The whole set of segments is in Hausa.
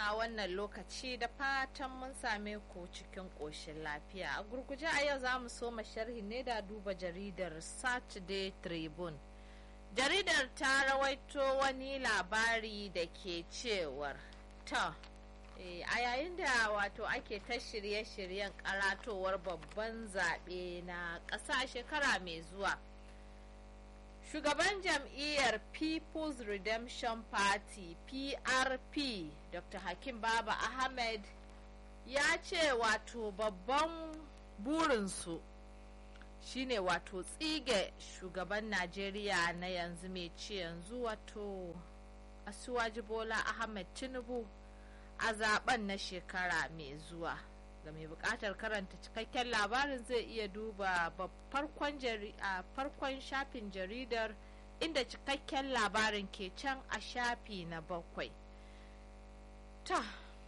na wannan lokaci da fatan mun same ku cikin ƙoshin lafiya a gurguje a yau za mu soma sharhi ne da duba jaridar saturday tribune jaridar ta rawaito wani labari da ke cewar ta a yayin da wato ake ta shirye-shiryen karatowar babban zaɓe na ƙasa shekara mai zuwa shugaban jam'iyyar people's redemption party prp dr hakim baba ahmed ya ce wato babban burinsu shine wato tsige shugaban najeriya na yanzu mai ci yanzu wato asuwaji bola ahmed tinubu a zaben na shekara mai zuwa ga mai bukatar karanta cikakken labarin zai iya duba farkon shafin jaridar inda cikakken labarin ke can a shafi na bakwai ta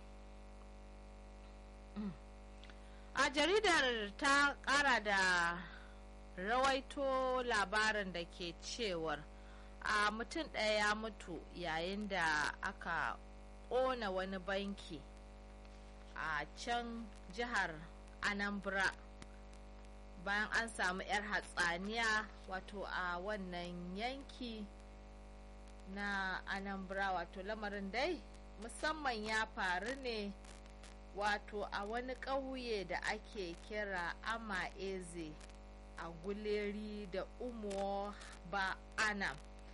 a jaridar ta kara da rawaito labarin da ke cewar a mutum ɗaya ya mutu yayin da aka ƙona wani banki a can jihar anambra bayan an samu 'yar hatsaniya wato a wannan yanki na anambra wato lamarin dai musamman ya faru ne wato a wani ƙauye da ake kira ama eze a guleri da umo ba anam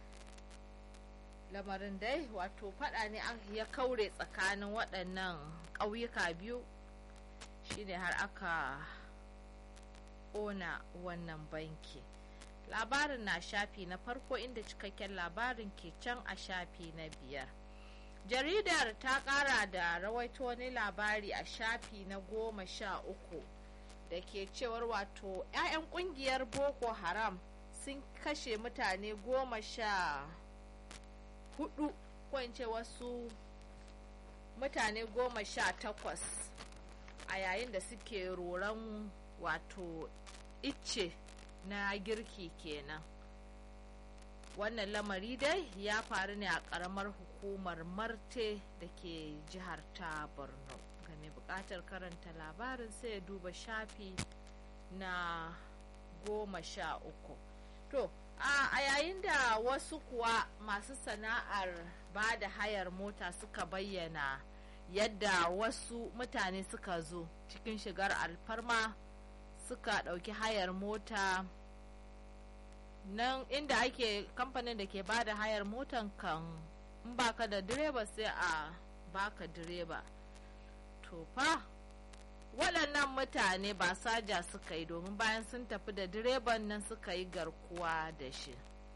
lamarin dai wato fada ne ya kaure tsakanin waɗannan ƙauyuka biyu shine har aka ƙona wannan banki labarin na shafi na farko inda cikakken labarin ke can a shafi na biyar jaridar ta ƙara da rawaito wani labari a shafi na goma sha uku da ke cewar wato 'ya'yan ƙungiyar boko haram sun kashe mutane goma sha hudu ko in ce wasu mutane goma sha takwas a yayin da suke roron wato icce na girki kenan wannan lamari dai ya faru ne a karamar hukumar marte da ke jihar ta borno ga mai bukatar karanta labarin sai ya duba shafi na goma sha uku to a yayin da wasu kuwa masu sana'ar ba da hayar mota suka bayyana yadda wasu mutane suka zo cikin shigar alfarma suka ɗauki hayar mota nan inda ake kamfanin da ke ba da hayar motan kan in baka da direba sai a baka direba to fa waɗannan mutane ba saja suka yi domin bayan sun tafi da direban nan suka yi garkuwa da shi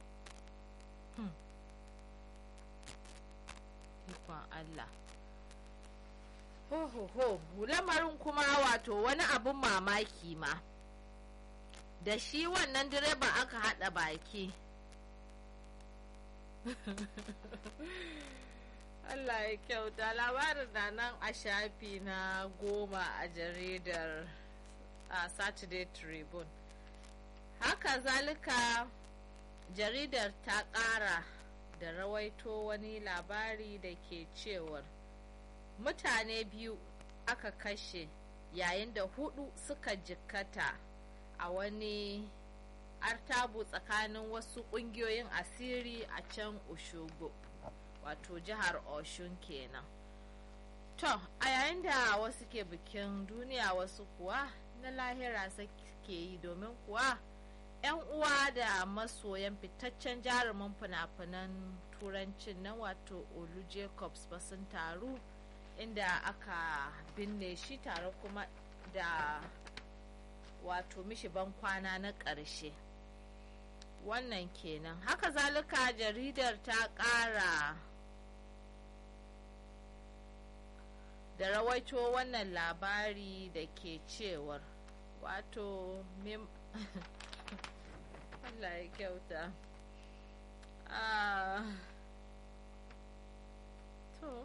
ikon Allah ho ho ho lamarin kuma wato wani abun mamaki ma da shi wannan direban aka haɗa baki Allah ya kyauta labarin na nan a shafi na goma a jaridar a Saturday Tribune. Haka zalika jaridar ta ƙara da rawaito wani labari da ke cewar mutane biyu aka kashe yayin da hudu suka jikkata a wani artabu tsakanin wasu ƙungiyoyin asiri a can Oshogo. wato jihar oshun kenan to a yayin da wasu ke bikin duniya wasu kuwa na lahira suke yi domin kuwa 'yan uwa da masoyan fitaccen jarumin fina-finan turancin nan wato olu jacobs ba sun taru inda aka binne shi tare kuma da wato mishi ban kwana na ƙarshe wannan kenan haka zalika jaridar ta ƙara da rawaito wannan labari da ke cewar wato mim Allah ya kyauta ah to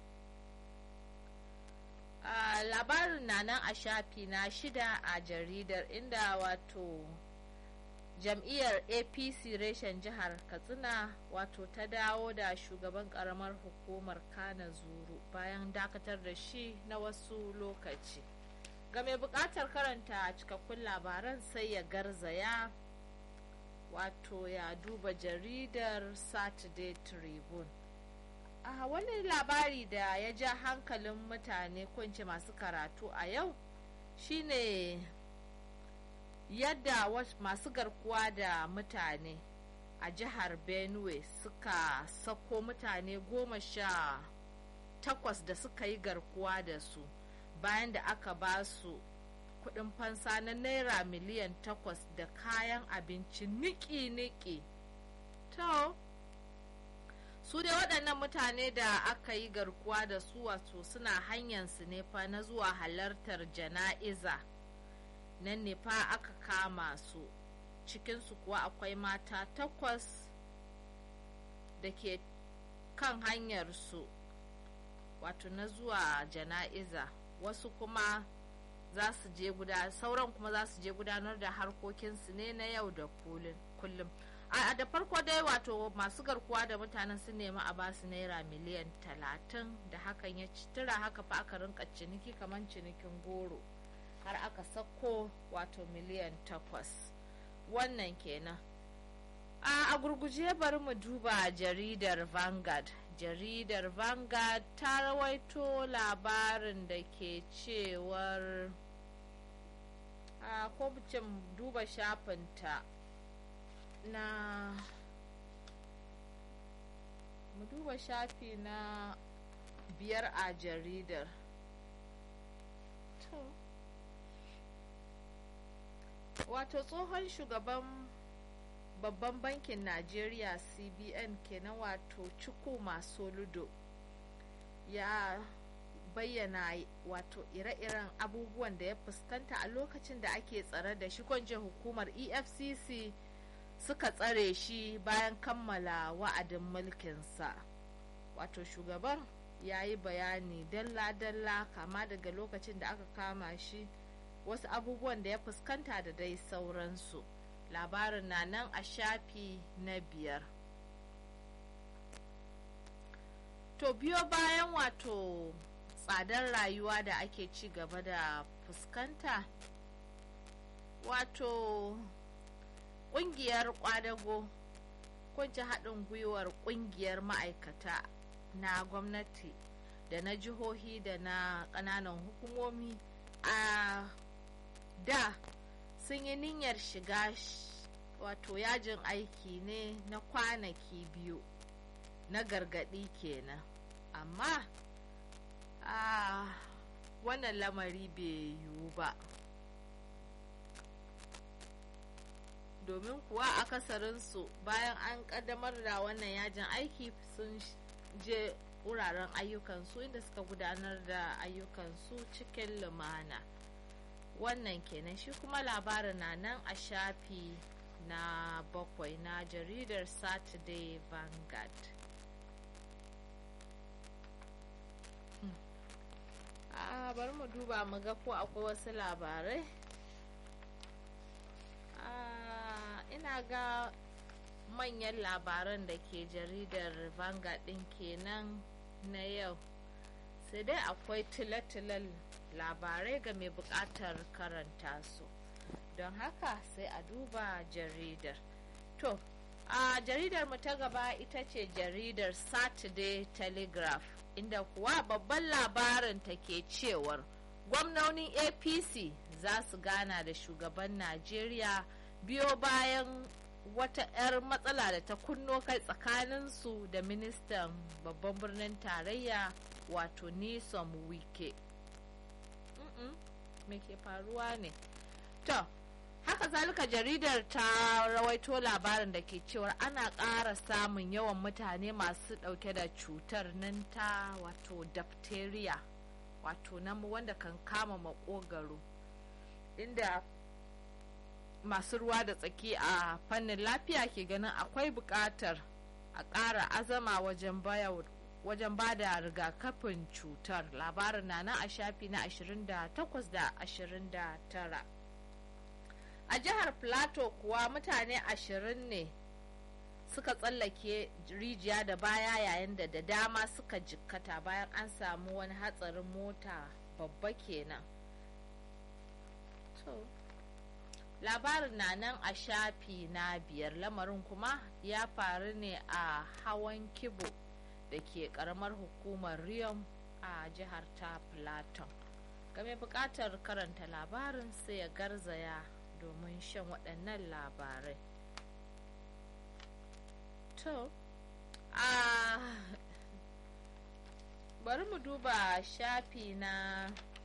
a labarin na nan a shafi na shida a jaridar inda wato jam'iyyar apc reshen jihar katsina wato ta dawo da shugaban karamar hukumar kana zuru bayan dakatar da shi na wasu lokaci ga mai bukatar karanta cikakkun labaran sai ya garzaya wato ya duba jaridar saturday tribune a wani labari da ya ja hankalin mutane kunce masu karatu a yau shine yadda masu garkuwa da mutane a jihar benue suka sako mutane goma sha takwas da suka yi garkuwa da su bayan da aka ba su kudin fansa na naira miliyan takwas da kayan abinci niki-niki to su dai waɗannan mutane da aka yi garkuwa da su wato suna hanyarsu ne fa na zuwa halartar jana'iza nan ne fa aka kama su cikinsu kuwa akwai mata takwas da ke kan hanyarsu wato na zuwa jana'iza wasu kuma za su je guda sauran kuma za su je gudanar da harkokinsu ne na yau da kullum a da farko dai wato masu garkuwa da mutanen sun nemi a basu naira miliyan talatin da hakan ya tura haka fa aka rinka ciniki kamar cinikin goro har aka sako wato miliyan takwas wannan kenan a gurguje bari mu duba jaridar vanguard jaridar vanguard ta rawaito labarin da ke cewar a ko duba shafinta na mu duba shafi na biyar a jaridar to wato tsohon shugaban babban bankin najeriya cbn kenan wato ciku masu ludo ya bayyana wato ire-iren abubuwan da ya fuskanta a lokacin da ake tsare da shi kwanje hukumar efcc suka tsare shi bayan kammala wa'adin mulkinsa wato shugaban ya yi bayani dalla-dalla kama daga lokacin da aka kama shi wasu abubuwan da ya fuskanta da dai sauransu labarin na nan a shafi na biyar to biyo bayan wato tsadar rayuwa da ake ci gaba da fuskanta wato kungiyar kwadago kunci haɗin gwiwar kungiyar ma'aikata na gwamnati da na jihohi da na ƙananan hukumomi a da sun yi niyyar shiga wato yajin aiki ne na kwanaki biyu na gargaɗi kenan amma a wannan lamari bai yiwu ba domin kuwa akasarinsu bayan an kaddamar da wannan yajin aiki sun je wuraren ayyukansu inda suka gudanar da ayyukansu cikin lumana wannan kenan shi kuma labarin na nan a shafi na bakwai na jaridar saturday vanguard a bari mu duba mu ga ko akwai wasu labarai ina ga manyan labaran da ke jaridar vanguard din kenan na yau sai dai akwai tilatilan labarai ga mai bukatar karanta su don haka sai a duba jaridar to a jaridar mu ta gaba ita ce jaridar saturday telegraph inda kuwa babban labarin ta ke cewar gwamnonin apc za su gana da shugaban najeriya biyo bayan wata 'yar matsala da ta kunno kai tsakaninsu da ministan babban birnin tarayya wato nisom wike me ke faruwa ne to haka zalika jaridar ta rawaito labarin da ke cewar ana ƙara samun yawan mutane masu ɗauke da cutar nan ta wato diphtheria wato nan wanda kan kama makogaro inda masu ruwa da tsaki a fannin lafiya ke ganin akwai buƙatar a ƙara azama wajen baya wajen ba da rigakafin cutar labarin na nan a shafi na 28 da 29 a jihar plateau kuwa mutane ashirin ne suka tsallake rijiya da baya yayin da da dama suka jikkata bayan an samu wani hatsarin mota babba kenan to labarin na nan a shafi na biyar lamarin kuma ya faru ne a hawan kibo da ke karamar hukumar riyom a jihar ta plateau game bukatar karanta labarin sai ya garzaya domin shan waɗannan labarai to a bari mu duba shafi na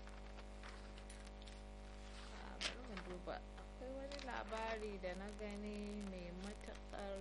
bari mu duba akwai wani labari da na gani mai matuƙar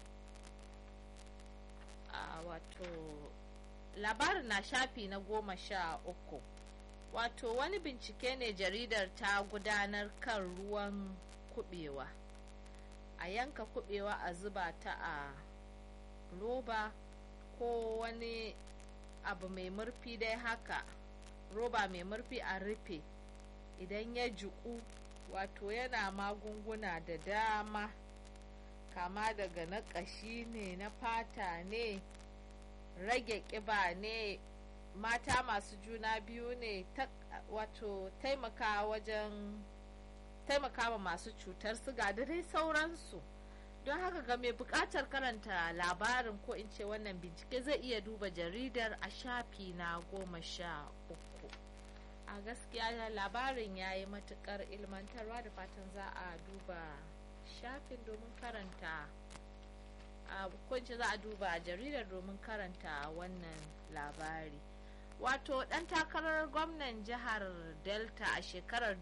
a wato labarin na shafi na goma sha uku wato wani bincike ne jaridar ta gudanar kan ruwan kubewa a yanka kubewa a zuba ta a roba ko wani abu mai murfi dai haka roba mai murfi a rufe idan ya jiku wato yana magunguna da dama kama daga na ƙashi ne na fata ne rage ƙiba ne mata masu juna biyu ne wato taimaka wajen taimaka masu cutar siga da dai sauransu don haka ga mai bukatar karanta labarin ko in ce wannan bincike zai iya duba jaridar a shafi na goma sha uku a gaskiya labarin ya yi matukar ilmantarwa da fatan za a duba shafin domin karanta a kunci za a duba jaridar domin karanta wannan labari wato dan takarar gwamnan jihar delta a shekarar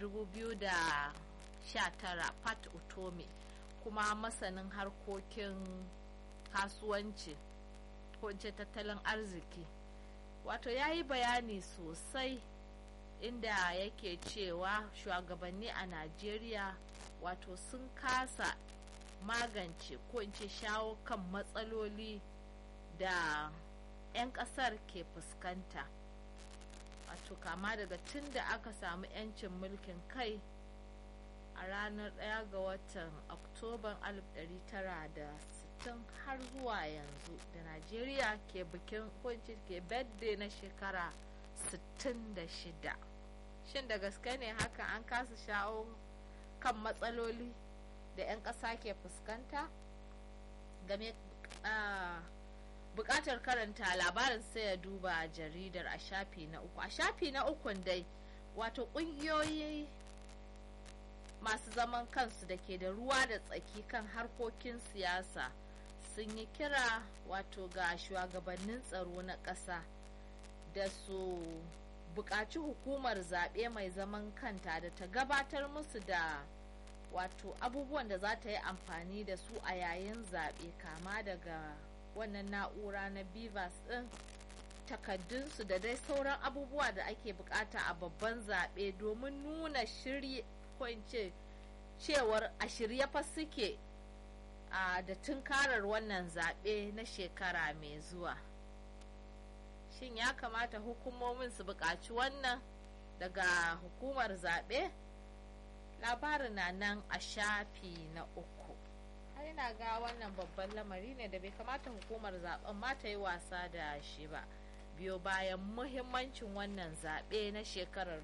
2019 pat utome kuma masanin harkokin kasuwanci ko ce tattalin arziki wato ya yi bayani sosai inda yake cewa shugabanni a najeriya wato sun kasa magance ko in ce shawo kan matsaloli da 'yan kasar ke fuskanta wato kama daga tun da aka samu 'yancin mulkin kai a ranar 1 ga watan oktoban 1960 har zuwa yanzu da najeriya ke bikin kunci ke birthday na shekara 66 shin da gaske ne haka an kasa shawo kan matsaloli da 'yan ƙasa ke fuskanta game bukatar karanta labarin sai ya duba jaridar a shafi na uku a shafi na ukun dai wato ƙungiyoyi masu zaman kansu da ke da ruwa da tsaki kan harkokin siyasa sun yi kira wato ga shugabannin tsaro na ƙasa da su buƙaci hukumar zaɓe mai zaman kanta da ta gabatar musu da wato abubuwan da za ta yi amfani da su a yayin zaɓe kama daga wannan na'ura na bivas ɗin takaddunsu da dai sauran abubuwa da ake bukata a babban zaɓe domin nuna shirye ko in ce cewar a shirye fa suke a da tunkarar wannan zaɓe na shekara mai zuwa shin ya kamata hukumomin su buƙaci wannan daga hukumar zaɓe labarin na nan a shafi na uku har ina ga wannan babban lamari ne da bai kamata hukumar zaben ma ta yi wasa da shi ba biyo bayan muhimmancin wannan zaɓe na shekarar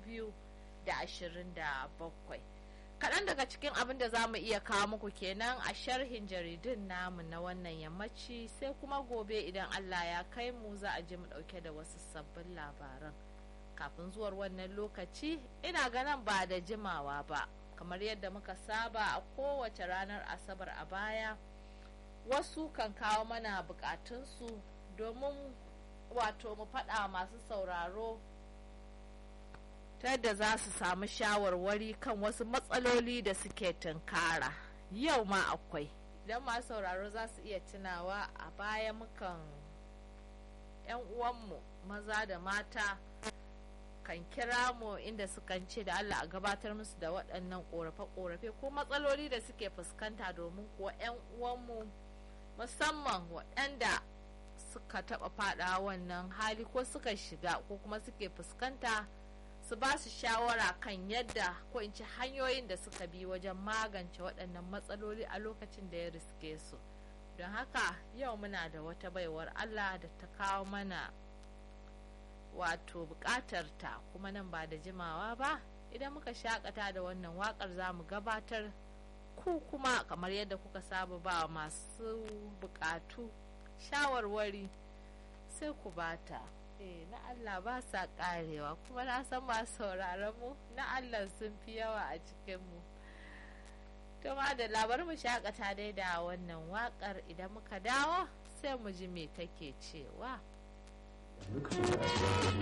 2027 kaɗan daga cikin abin da za mu iya kawo muku kenan a sharhin jaridun namu na wannan yammaci sai kuma gobe idan allah ya kai mu za a je mu ɗauke da wasu sabbin labaran kafin zuwar wannan lokaci ina ganin ba da jimawa ba kamar yadda muka saba a kowace ranar asabar a baya wasu kan kawo mana bukatunsu domin wato mu faɗa masu sauraro ta yadda za su samu shawarwari kan wasu matsaloli da suke tunkara yau ma akwai idan masu sauraro za su iya tunawa a baya mukan 'yan uwanmu maza da mata kan kira mu inda sukan ce da Allah a gabatar musu da waɗannan ƙorafe-ƙorafe ko matsaloli da suke fuskanta domin kuwa 'yan uwanmu musamman waɗanda suka taɓa faɗa wannan hali ko suka shiga ko kuma suke fuskanta su ba su shawara kan yadda ko in ci hanyoyin da suka bi wajen magance waɗannan matsaloli a lokacin da ya riske su don haka yau muna da wata baiwar allah da ta kawo mana wato buƙatar ta kuma nan ba da jimawa ba idan muka shakata da wannan waƙar za mu gabatar ku kuma kamar yadda kuka saba ba masu buƙatu shawarwari sai ku bata eh na Allah ba sa karewa kuma na san masu sauraron mu na Allah sun fi yawa a cikin mu to ma da labar mu shakata dai da wannan wakar idan muka dawo sai mu ji me take cewa